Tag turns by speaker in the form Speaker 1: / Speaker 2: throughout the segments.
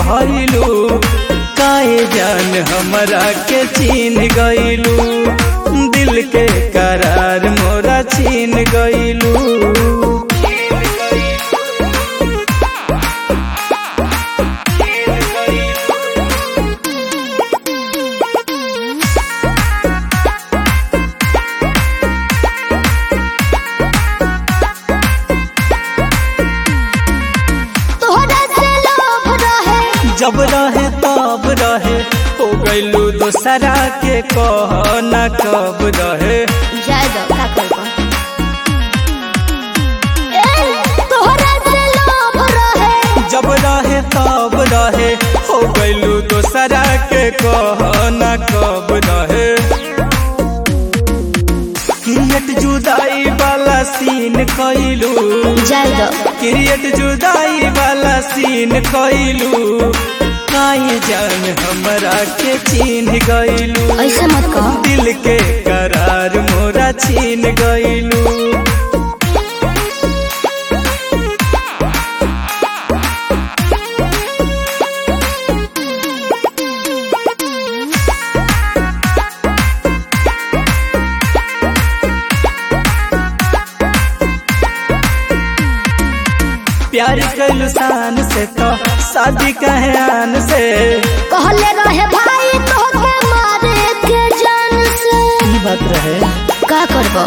Speaker 1: भइलू काहे जान हमरा के चीन गइलू दिल के करार मोरा छीन गइलू
Speaker 2: तोहरा से लोभ रहे
Speaker 1: जब रहे तब रहे हो गइलू दोसरा के कह न कब रहे
Speaker 2: जाय दो का करबो ए तोहरा से लोभ रहे
Speaker 1: जब रहे तब रहे हो गइलू दोसरा के कह न कब रहे क्रिएट जुदाई वाला सीन कइलू
Speaker 2: जाय दो
Speaker 1: क्रिएट जुदाई वाला सीन कइलू काहे जान हमरा के चीन गइलू
Speaker 2: ऐसे मत कहो
Speaker 1: दिल के करार मोरा छीन गइलू प्यार कैलू शान से तो शादी कहे आन से
Speaker 2: कहले रहे भाई तोहके मारे के जान से
Speaker 1: ई बात रहे
Speaker 2: का करबो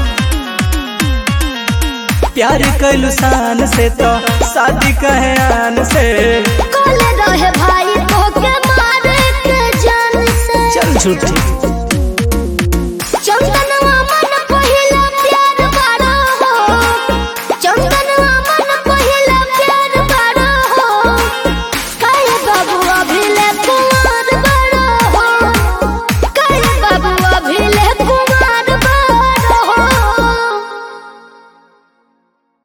Speaker 1: प्यार कैलू शान से तो शादी कहे आन से
Speaker 2: कहले रहे भाई तोहके मारे के जान से
Speaker 1: चल झूठी